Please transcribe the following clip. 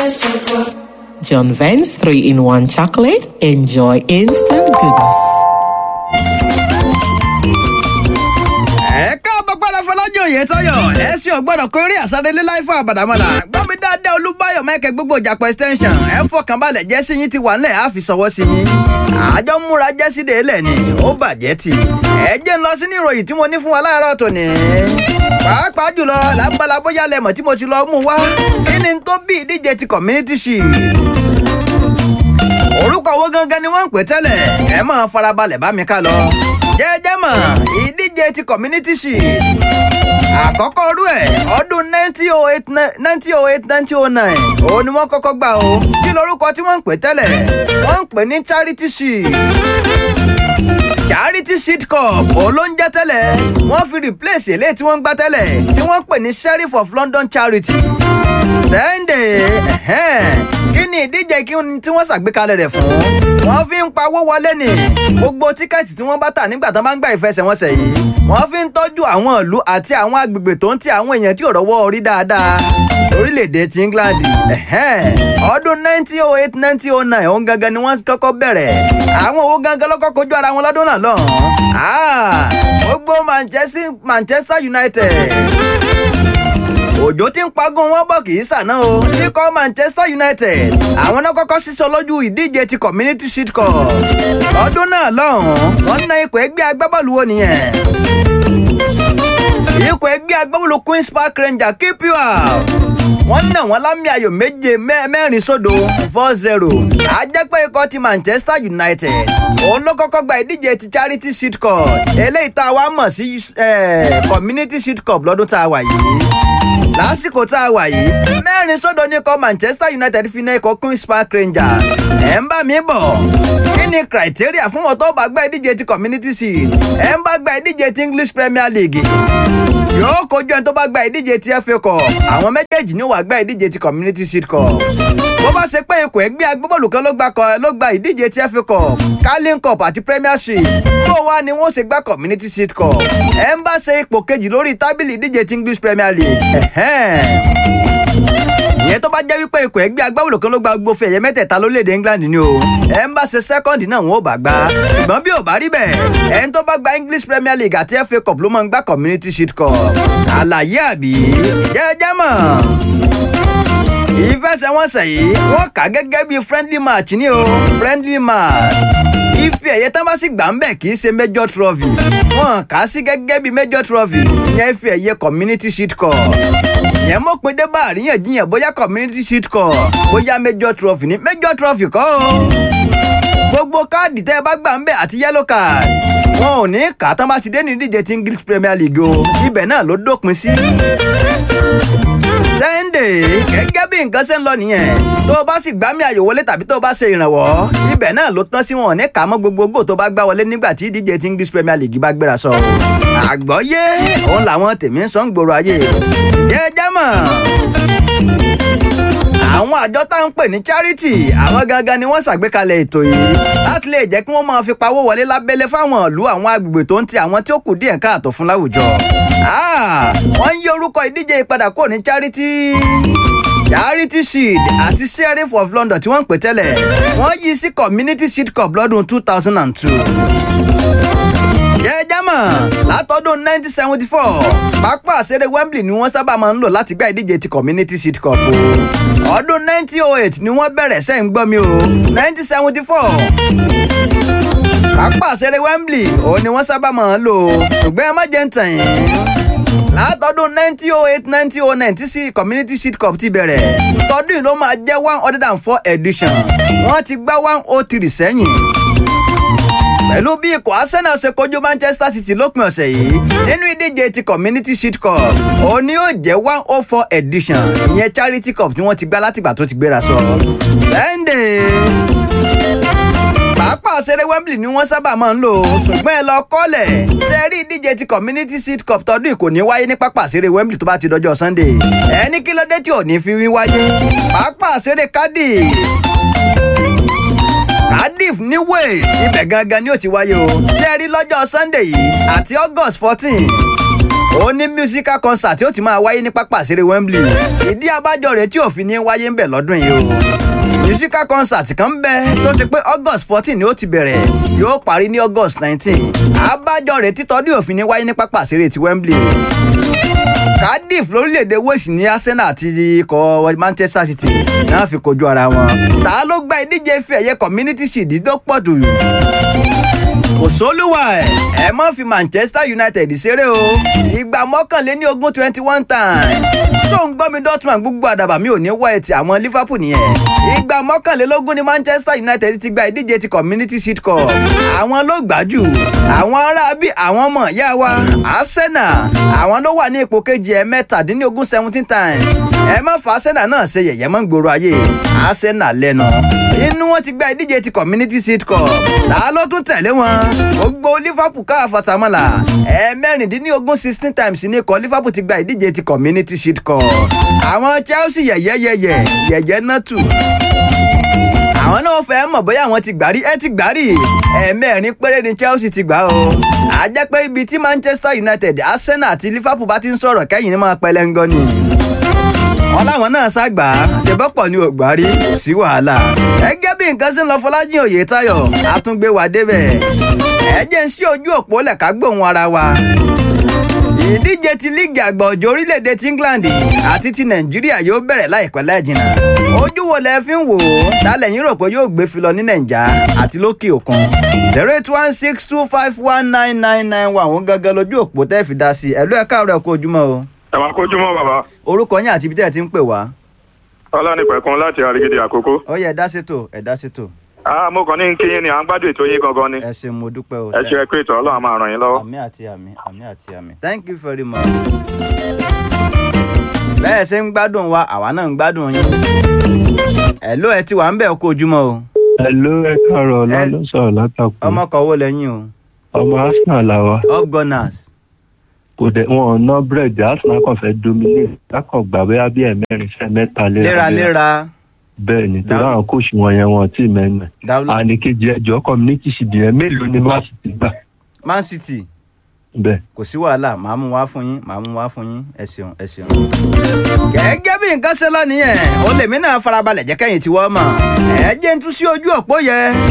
John Vance 3 in 1 chocolate. Enjoy instant goodness. ẹ káàbọ̀ padà fọlájọ yẹn tọyọ ẹ sì ọgbọ́dọ̀ kó eré àsárelé láì fún àbàdàmọ́là gbọ́mi dáadáa olúbáyọ̀ mẹ́kẹ́ gbogbo ìjàpọ̀ extension ẹ fọkànbalẹ̀ jẹ́sí yín ti wà nílẹ̀ á fi sọwọ́ sí yín àjọ múra jẹ́sí délẹ̀ ni ó bàjẹ́ tì ẹ jẹ́ ń lọ sí ní ìròyìn tí mo ní fún wa láàárọ̀ tòní pàápàá jùlọ lágbàlá bóyá lẹ́mọ̀ tí mo ti lọ mú wá kí ni tó bí ìdíje ti community shield orúkọ owó gangan ni wọ́n ń pè tẹ́lẹ̀ ẹ máa farabalẹ̀ bá mi ká lọ. jẹ́jẹ́ mọ̀ ìdíje ti community shield àkọ́kọ́ rú ẹ̀ ọdún nineteen oh eight nineteen oh eight nineteen oh nine òun ni wọ́n kọ́kọ́ gbà o kí lorúkọ tí wọ́n ń pè tẹ́lẹ̀ wọ́n ń pè ní charity shield charity shield cup òun ló ń jẹ́ tẹ́lẹ̀ wọ́n fi replace eléyìí tí wọ́n ń gbá tẹ́lẹ̀ tí wọ́n ń pè ní sheriff of london charity Sunday kí ni ìdíje kí ni tí wọ́n ṣàgbékalẹ̀ rẹ̀ fún wọ́n fi ń pawó wọlé ni gbogbo tíkẹ́ẹ̀tì tí wọ́n bá tà nígbà tó bá ń gba ìfẹsẹ̀wọnsẹ̀ yìí wọ́n fi ń tọ́jú àwọn ìlú àti àwọn agbègbè tó ń ti àwọn èèyàn tí ò rọ́wọ́ orí dáadáa orílẹ̀-èdè ti England ọdún 1908 1909 òun gangan ni wọ́n kọ́kọ́ bẹ̀rẹ̀ àwọn owó gangan lọ́kọ́ kojú ara wọn lọ́dún náà lọ́hùn-ún gbogbo Manchester United òjò tí ń pagún wọn bọ̀ kì í sàná o ikọ̀ Manchester United àwọn náà kọ́kọ́ sísọ lójú ìdíje ti Community Shield Cup ọdún náà lọ́hùn-ún wọ́n ná ikọ̀ ẹgbẹ́ agbábọ́ọ̀lù wo nìyẹn ikọ̀ ẹgbẹ́ agbábọ́ọ̀lù Queen's Park Rangers keep you out wọ́n ná wọn lámì ayò méje mẹ́rin sódò four zero àjẹpẹ́ ikọ̀ ti Manchester United òun ló kọ́kọ́ gba ìdíje ti Charity Shield Cup eléyìí tá a wá mọ̀ sí Community Shield Cup lọ́dún tá a wà yìí lásìkò tá a wà yìí mẹ́rin sódò ní ikọ̀ Manchester United fi ná ikọ̀ Queen's Park Rangers ẹ̀ ń bá mi bọ̀ kí ni criteria fún wọn tó bá gba ìdíje ti Community Shield ẹ̀ ń bá gba ìdíje ti English Premier League yóò kojú ẹni tó bá gba ìdíje ti FA Cup àwọn méjèèjì ni wàá gba ìdíje ti Community Shield Cup bó bá ṣe pé ikọ̀ ẹgbẹ́ agbábọ́ọ̀lù kan ló gba ló gba ìdíje ti FA Cup Carling Cup àti Premiership tó wá ni wọ́n ṣe gba Community Shield Cup ẹ̀ ń bá ṣe ipò kejì lórí tábìlì ìdíje ti English Premier League ìyẹn tó bá jẹ́ wípé ikọ̀ ẹgbẹ́ agbábọ́ọ̀lù kan ló gba gbogbo fẹ̀yẹ mẹ́tẹ̀ẹ̀ta lórílẹ̀‐èdè England ni o ẹ̀ ń bá ṣe sẹ́kọ́ndì náà wọn ò bá gbá ṣùgbọ́n bí ò bá rí bẹ́ẹ̀ ẹ̀ ń tó bá gba English Premier League àti FA Cup ló máa ń gba Community Shield Cup àlàyé àbí jẹ́jẹ́ mọ̀ ìfẹsẹ̀wọnsẹ̀ yìí wọ́n kà gẹ́gẹ́ bí friendly match ni o friendly match ife ẹ̀yẹ tán bá sì gbà ń bẹ̀ kì í ṣe major trophy wọ́n kà á sí gẹ́gẹ́ bí major trophy ìyẹn ife ẹ̀yẹ Community Shield Cup yẹn mọ̀ pé dé bá àríyànjiyàn bóyá community shield cup bóyá major trophy ní major trophy kọ́ o. gbogbo káàdì tẹ́ ẹ bá gbà ń bẹ̀ àti yellow card wọn ò ní kà á tán bá ti dé ní ìdíje ti English Premier League o ibẹ̀ náà ló dópin sí. Sunday gẹ́gẹ́ bí nǹkan ṣe ń lọ nìyẹn tó o bá sì gbá mi àyò wọlé tàbí tó o bá ṣe ìrànwọ́ ibẹ̀ náà ló tán sí wọn ò ní kà á mọ́ gbogbo góò tó bá gbá wọlé nígbà tí ìdíje ti English Premier League bá gbéra sọ. àgbọ́yé òun làwọn tèmi ń sọ ń gbòòrò ayé jẹ́ jámọ̀ àwọn àjọ tá à ń pè ní charity àwọn gangan ni wọ́n ṣàgbékalẹ̀ ètò yìí láti lè jẹ́ kí wọ́n máa fi pawó wọlé lábẹ́lẹ̀ fáwọn ìlú àwọn agbègbè tó ń ti àwọn tí ó kù díẹ̀ káàtó fún láwùjọ. wọ́n ń yí orúkọ ìdíje ìpadà kúrò ní charity charity shield àti sheriff of london tí wọ́n ń pè tẹ́lẹ̀ wọ́n yí sí community shield cup lọ́dún two thousand and two jẹ́jẹ́mọ̀ látọdún 1974 pápá àṣẹrẹ Wembley ni wọ́n sábà máa ń lò láti gbá ìdíje ti Community Shield Cup o ọdún 1908 ni wọ́n bẹ̀rẹ̀ sẹ́yìn gbọ́ mi o 1974 pápá àṣẹrẹ Wembley òun ni wọ́n sábà máa ń lò ṣùgbọ́n ẹ má jẹ́ ń tàn yín látọdún 1908 1909 tí sí Community Shield Cup ti bẹ̀rẹ̀ tọdún yìí ló máa jẹ́ one hundred and four edition wọ́n ti gbá one oh three sẹ́yìn pẹ̀lú bí ikọ̀ Arsenal ṣe kojú Manchester City lópin ọ̀sẹ̀ yìí nínú ìdíje ti Community Shield Cup òun ni yóò jẹ́ one oh four edition ìyẹn Charity Cup tí wọ́n ti gbá látìgbà tó ti gbéra sọ. Sunday pàápàá ṣeré Wembley ni wọ́n sábà máa ń lò ṣùgbọ́n ẹ lọ kọ́lẹ̀ ṣe rí ìdíje ti Community Shield Cup tọdún kò ní wáyé ní pápá ṣeré Wembley tó bá ti dọjọ́ Sunday ẹni kí ló dé tí ò ní fi wí wáyé pàápàá ṣeré Cardiff Cardiff ní Wales ibẹ̀ gangan ni ó ti wáyé o ṣé ẹ rí lọ́jọ́ Sunday yìí àti August fourteen ó ní musical concert tí ó ti máa wáyé ní pápá àṣírí Wembley ìdí abájọ rẹ̀ tí òfin ní wáyé ń bẹ̀ lọ́dún yìí o musical concert kan ń bẹ tó ṣe pé August fourteen ni ó ti bẹ̀rẹ̀ yóò parí ní August nineteen abájọ rẹ̀ títọ́dún òfin ní wáyé ní pápá àṣírí ti Wembley Cardiff lórílẹ̀‐èdè Wales ní Arsenal àti ikọ̀ Manchester City náà fi kojú ara wọn ta ló gba ìdíje ife ẹ̀yẹ Community Shield tó pọ̀ jù kò sólúwà ẹ̀ ẹ má fi Manchester United ṣeré o ìgbà mọ́kànléní ogún twenty one times tó ń gbọ́ mi Dortmund gbogbo àdàbà mi ò ní wọ́ ẹ̀ ti àwọn Liverpool nìyẹn ìgbà mọ́kànlélógún ni Manchester United ti gba ìdíje ti Community Shield Cup àwọn ló gbà jù àwọn ará bí àwọn ọmọ ìyá wa Arsenal àwọn ló wà ní ipò kejì ẹ̀ mẹ́tàdínlógún seventeen times ẹ má fa Arsenal náà ṣe yẹ̀yẹ́ mọ́ gbòòrò ayé Arsenal lẹ́nu inú wọn ti gba ìdíje ti Community Shield Cup ta ló tún tẹ̀lé wọn gbogbo Liverpool ká àfàtàmọ́là ẹ̀ẹ́mẹ́rìndínlógún sixteen times ní ikọ̀ Liverpool ti gba ìdíje ti Community Shield Cup àwọn Chelsea yẹ̀yẹ́yẹ̀yẹ̀ yẹ̀yẹ́ náà tù àwọn náà fẹ́ mọ̀ bóyá àwọn ti gbárí ẹ ti gbárí ẹ̀ẹ̀mẹ́rin péré ni Chelsea ti gbà o a jẹ́ pé ibi tí Manchester United Arsenal àti Liverpool bá ti ń sọ̀rọ̀ kẹ́yìn ní máa pẹlẹ́ngọ́ ni wọn láwọn náà ṣàgbà àṣebọ́pọ̀ ní ògbárí kò sí wàhálà gẹ́gẹ́ bí nǹkan ṣe ń lọ Fọlájìn Oyètáyọ̀ àtúngbé wa débẹ̀ ẹ jẹ́ ń ṣí ojú òpó lẹ̀ka gbóhùn ara wa ìdíje ti líìgì àgbà ọ̀jọ̀ orílẹ̀-èdè ti England àti ti Nàìjíríà yóò bẹ̀rẹ̀ láìpẹ́ láìjìnà ojú wo lẹ fi ń wò ó tálẹ̀ yín rò pé yóò gbé fi lọ ní Nàìjà àti lókè òkun zero eight one six two five one nine nine nine one òun gangan lójú òpó tẹ́ fi dá sí i ẹ̀lú ẹ̀ka ọ̀rẹ́ kó ojúmọ́ o ẹ máa kójúmọ́ bàbá. orúkọ yín àti ibi tẹ́ ẹ ti ń pè wá. ọlọ́nìpẹ̀kun láti àrígidì àkókò. ó yẹ ẹ̀dá ṣètò ẹ̀dá ṣètò. a mo kàn ní kí yín ni à ń gbádùn ètò yín gangan ni. ẹ ṣeun mo dúpẹ́ o. ẹ ṣe ẹ pé ètò ọlọ́run máa ràn yín lọ́wọ́. àmì àti àmì àmì àti àmì. thank you very much. bẹ́ẹ̀ ṣe ń gbádùn wa àwa náà ń gbádùn yín. ẹ̀ló ẹ ti wà ń bẹ̀ kó ojúmọ́ o. Hello, ẹ káàárọ̀ ọlá ló sọ̀rọ̀ látàkùn. ọmọ kan wo lẹ́yìn o. ọmọ Arsenal làwa. up gunners. kò dẹ̀ wọn ò ná búrẹ́dì Arsenal kàn fẹ́ dominate lákàn gbà bóyá bí ẹ̀mẹ́rin sẹ́ mẹ́ta léra léraléra. bẹ́ẹ̀ ni torí Dáhùn. àwọn kóòsù wọn yẹn wọn tí mẹ́nu. dáwùlọ àníkejì ẹjọ́ community ṣìdì yẹn mélòó ni má sì ti gbà man city bẹ́ẹ̀. kò sí wàhálà màá mú wá fún yín màá mú wá fún yín ẹ ṣeun ẹ ṣeun. gẹ́gẹ́ bí nǹkan ṣe lọ nìyẹn ó lèmi náà farabalẹ̀ jẹ́ kẹ́yìn tí wọ́n mọ̀ ẹ jẹ́ ń tú sí ojú òpó yẹn